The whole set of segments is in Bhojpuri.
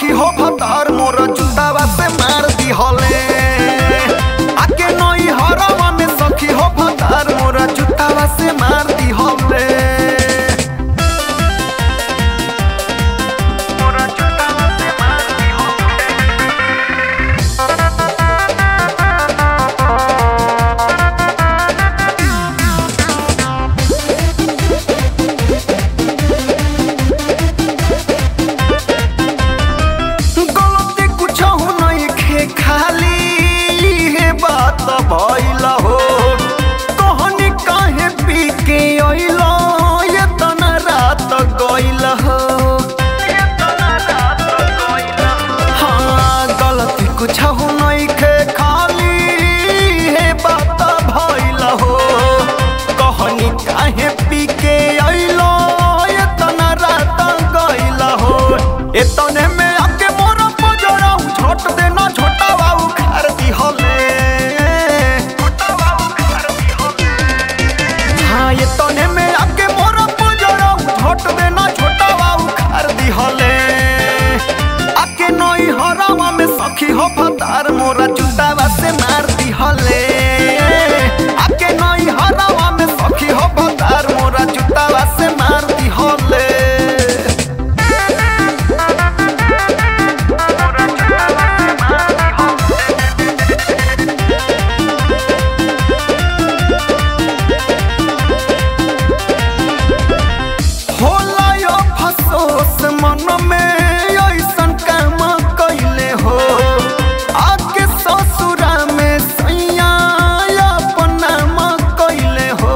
सखी हो भतार मोर जुतावा से मार दिहले आके नई हरवा में सखी हो भतार मोर जुतावा से मार दिहले मोर जुतावा से मार दिहले गलती कुछ नहीं खे खाली हे बात भइल हो कहनी काहे पी के अइल ये तना रात गइल हो हाँ गलती कुछ नहीं खे खाली हे बात भइल हो कहनी काहे पी के अइल ये तना रात गइल हो एतने में आके मोरा पजरा झोट देना छोटा बाबू खार दी हले हाँ एतने में आके मोरा पजरा झोट देना छोटा बाबू खार दी हले आके नई हरावा में सखी हो फतार मोरा जुटावा से मार दी हले आके नई हरावा में सखी हो फतार मोरा जुटावा से मार दी हले होला यो फसोस मन में ऐसन काम कैले हो आके ससुरा में सैया अपन नाम कैले हो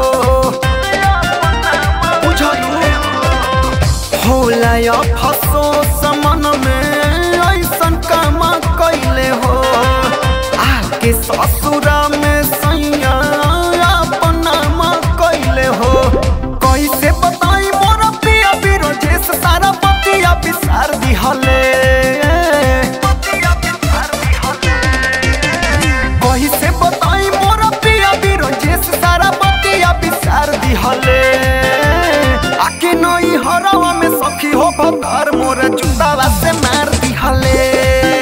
बुझलू होला यो फसोस मन में ऐसन काम कैले हो आके ससुरा में सैया अपन नाम कैले हो कैसे बताई मोरा पिया बिरोजेस सारा पतिया बिसार दिहले कैसे बताई मोरा पिया बिरोजेस सारा पतिया बिसार दिहले आके नई हरवा में सखी हो भतार मोरा जुतावा से मार दिहले